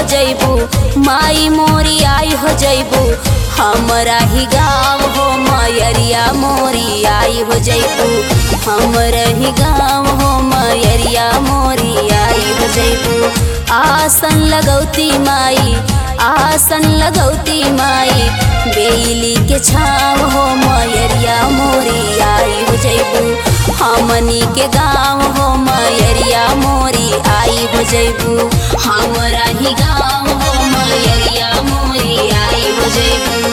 जैबू माई मोरी आई हो जैबू हमरा ही गाँव हो मयरिया मोरी आई हो जैबू हमरा ही गाँव हो मयरिया मोरी आई हो जैबू आसन लगौती माई आसन लगौती माई बेली के छाव हो मयरिया मोरी आई हो जैबू हमनी के गाँव हो मयरिया मोरी आई हो जैबू हमरा ही गाँव हो मयरिया मोरी आई हो जैबू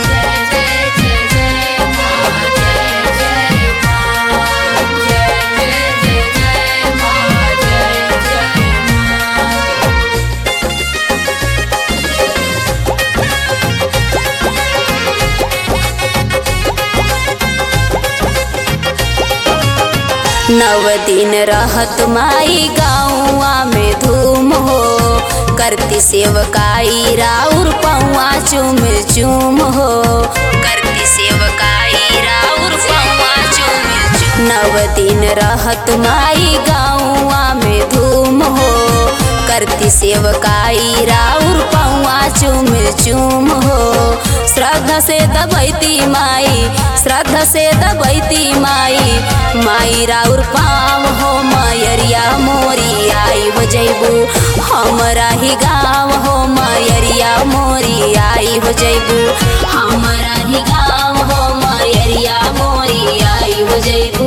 नव दिन रहत माई गाँवा में धूम हो करती सेवकाई राउर पौआ चुम चुम हो करती सेवकाई राउर पौआ चुम चुम नव दिन रहत माई गाँवा में धूम हो करती सेवकाई राउर पौआ चुम चुम हो श्रद्धा से दबैती माई श्रद्धा से दबैती माई माई राउर पाव हो मयरिया मोरी आई हो जैबू हमरा ही गाँव हो मयरिया मोरी आई हो जैबू हमरा ही गाँव हो मयरिया मोरी आई हो जैबू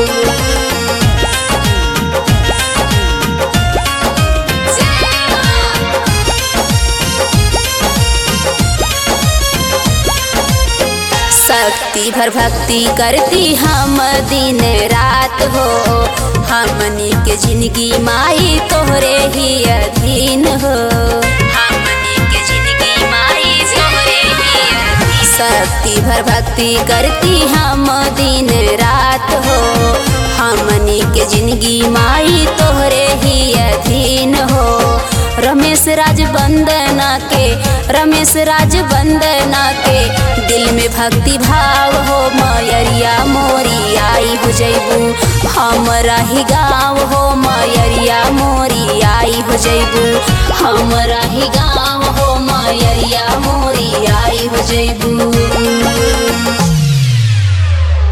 शक्ति भर भक्ति करती हम दिन रात हो हमनी के जिंदगी माई तोहरे ही अधीन हो हमनी के जिंदगी माई तोहरे ही अधीन शक्ति भर भक्ति करती हम दिन रात हो हमनी के जिंदगी माई तोहरे ही अधीन हो रमेश राज वंदना के रमेश राज वंदना के दिल में भक्ति भाव हो मयरिया मोरी आई हो जैबू हमरा ही गाँव हो मयरिया मोरी आई हो जैबू हमरा ही गाँव हो मयरिया मोरी आई हो जैबू